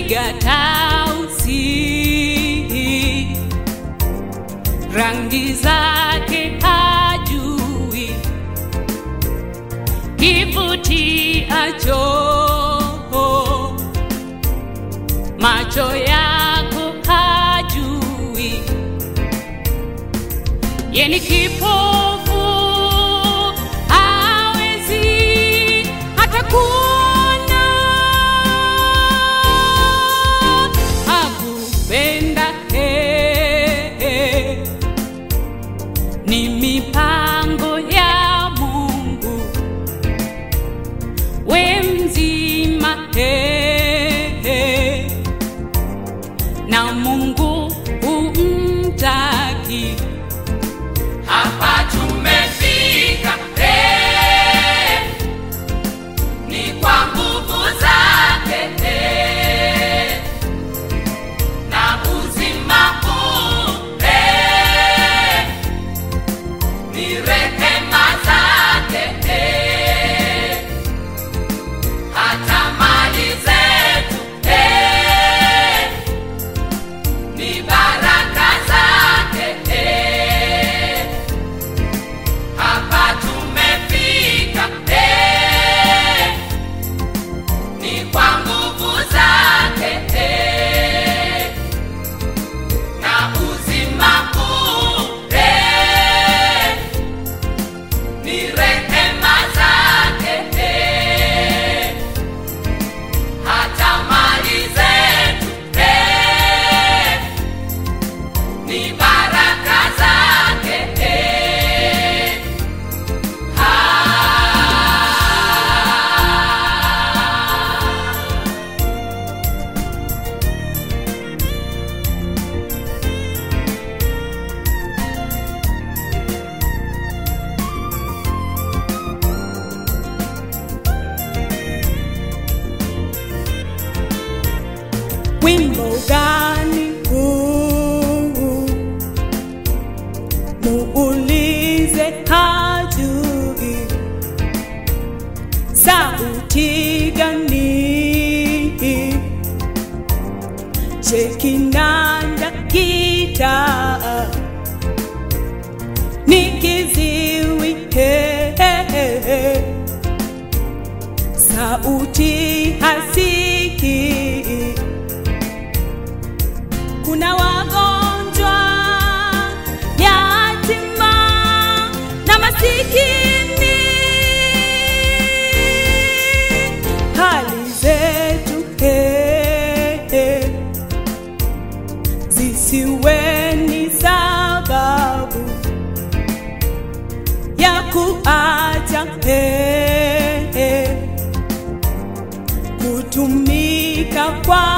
piga tausi, rangi zake hajui, kivutiacho macho yako hajui, yeni kipofu hawezi hata kuona, hakupenda eh, ni mipango ya Mungu, we mzima eh, na Mungu umtaki. Hapa tumefika eh, ni kwa nguvu zake eh, na uzima huu eh, ni rehema zake eh, hata mali zetu eh, ni baraka zake eh, hapa tumefika eh, ni kwa nguvu zake eh, na uzima huu eh, ni rehema zake eh, hata mali zetu eh, ni baraka zake eh. Ah. Wimbo gani huu? Muulize hajui. Sauti gani? Je, kinanda gitaa ni kiziwi? He, he, he, he. Sauti hasikii kuna wagonjwa, yatima na masikini. Hali zetu eh, eh, zisiwe ni sababu ya kuacha eh, eh, kutumika kwa